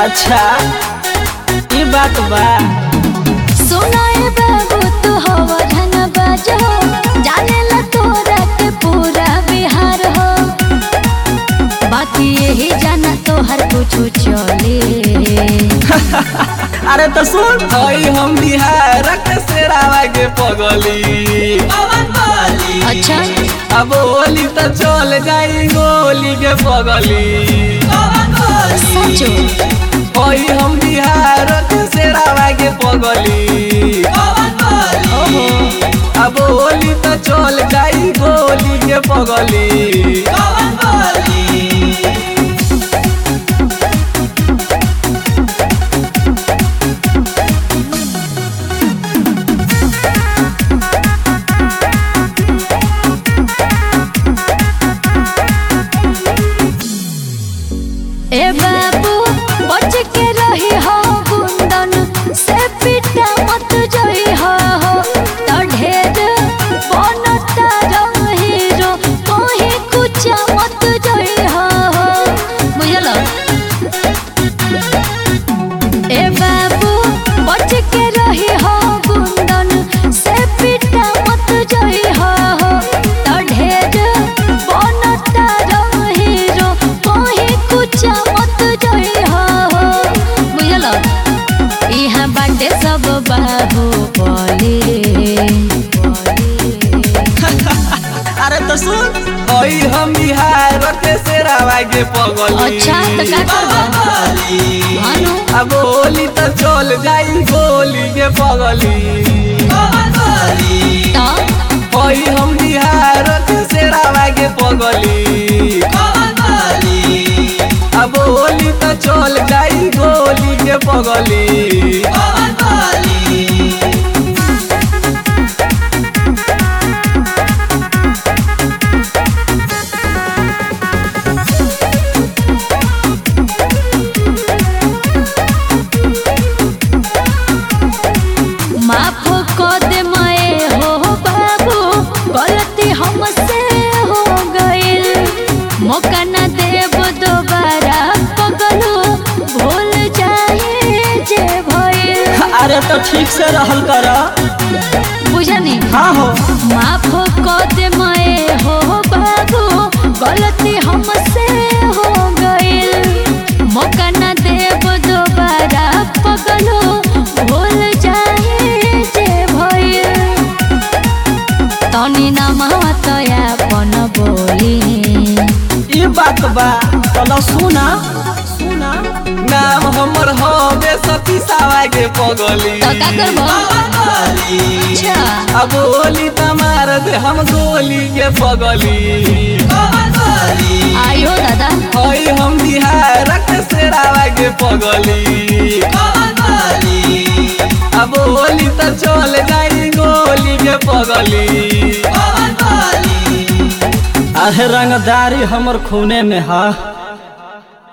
अच्छा ई बात बा सुनाए बाबू तू हवा धन बाजो जाने ला तोरा के पूरा बिहार हो बाकी यही जाना तो हर कुछ चले अरे तो सुन हई हम बिहार के सेरावा के पगली अच्छा अब होली तो चल जाई गोली के पगली सचो हई हम बिहार के सेरावा के पगली ओहो अब होली तो चल जाई गोली के पगली ए बाबू बच के रही हो गुंडन से पिटा मत जई हो तो ढेर बनता रंग हीरो कोही कुछ मत जई हो बुझल ए बाबू बच के रही हो गुंडन से पिटा मत जई हो तो ढेर बनता रंग हीरो कोही कुछ मत जई हो बुझल यहाँ बाटे सब बाबू बोली अरे तो सुन हई हम बिहार के सेरावा के पगली अच्छा तो का करबा भानु अब होली तो चल जाई गोली के पगली तो हई हम बिहार के सेरावा के पगली अब होली तो चल जाई गोली के पगली माफ कर दे मैं हो बाबू गलती हमसे हो गइल मौका न देब दोबारा पगलू भूल जाए जे भइल अरे तो ठीक से रहल कर बुझनी हाँ हो माफ कर दे मैं हो बाबू गलती हमसे हो गइल मौका न देब दोबारा पगलू भूल जाए जे भइल तनी नमवा तया पन बोली ई बात बा चलो सुना सुना नाम हमर हो बे सती सावा के पगली तो का करबो अच्छा अब होली त मार दे हम गोली के पगली आयो दादा हई हम बिहार के सेरावा के पगली अब होली त चल जाई गोली के पगली अरे रंगदारी हमर खूने में हा